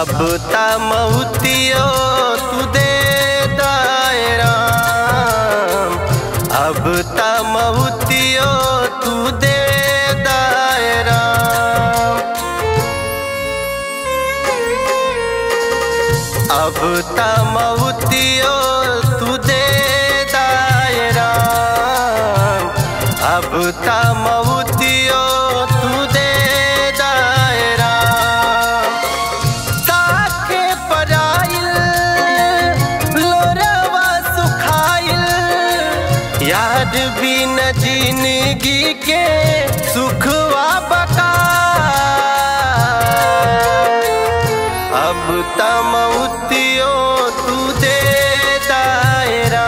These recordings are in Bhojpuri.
अब ता मऊतियो तू दे दायरा अब ता मऊतियो तू दे दायरा अब ता मऊतियो तू दे दायरा अब ता मऊतियो तू दे दायरा ताके पराइल लोरवा सुखाइल याद भी न जिंदगी के सुखवा बका अब तमउतियो तू दे दायरा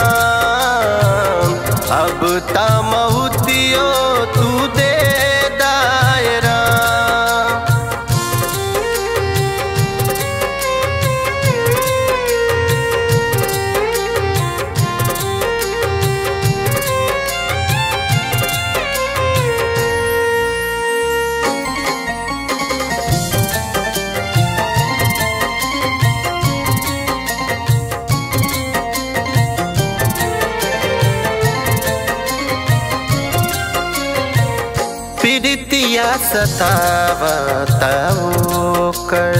अब तमउतियो तू दे दायरा पीड़ितिया सतावताओ कर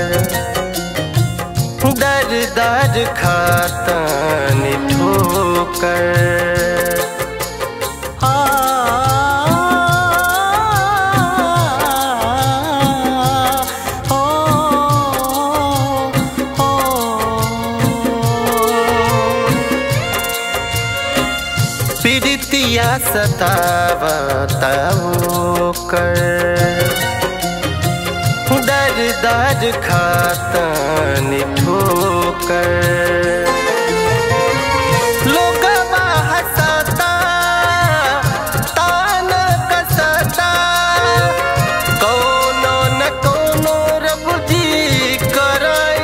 दर दर खातन ठोकर आ, ओ, ओ, पीड़ितिया सतावताओ कर दर दर खातन ठोकर लोगवा हंसता तान कसता कोनो न कोनो रब जी कर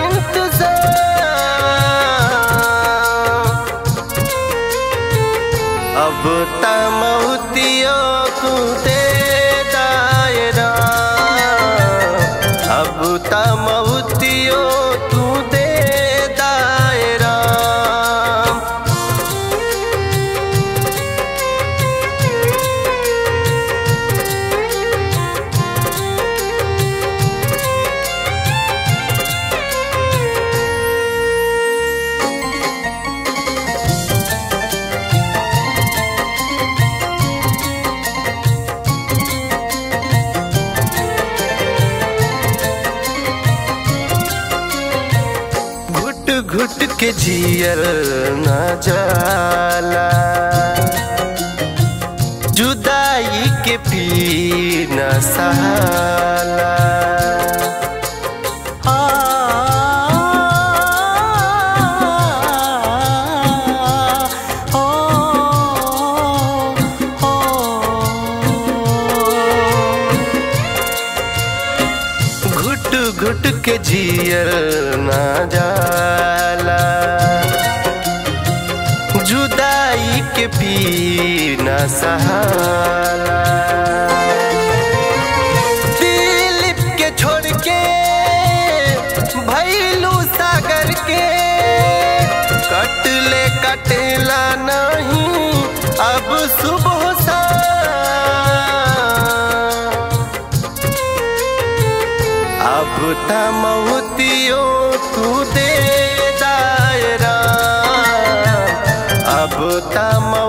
इंतजार अब तमउतियो तू दे दायरा अब तमउतियो तू दे दायरा घुट घुट के जियल न जाला जुदाई के पी न सहाला आ, ओ, ओ, घुट घुट के जियल ना जाला जुदाई के पी न सहाला दिलीप के छोड़ के भैलू सागर के कटले कटेला नहीं अब सुबह सा अब तमउतियो तू दे दायरा अब तम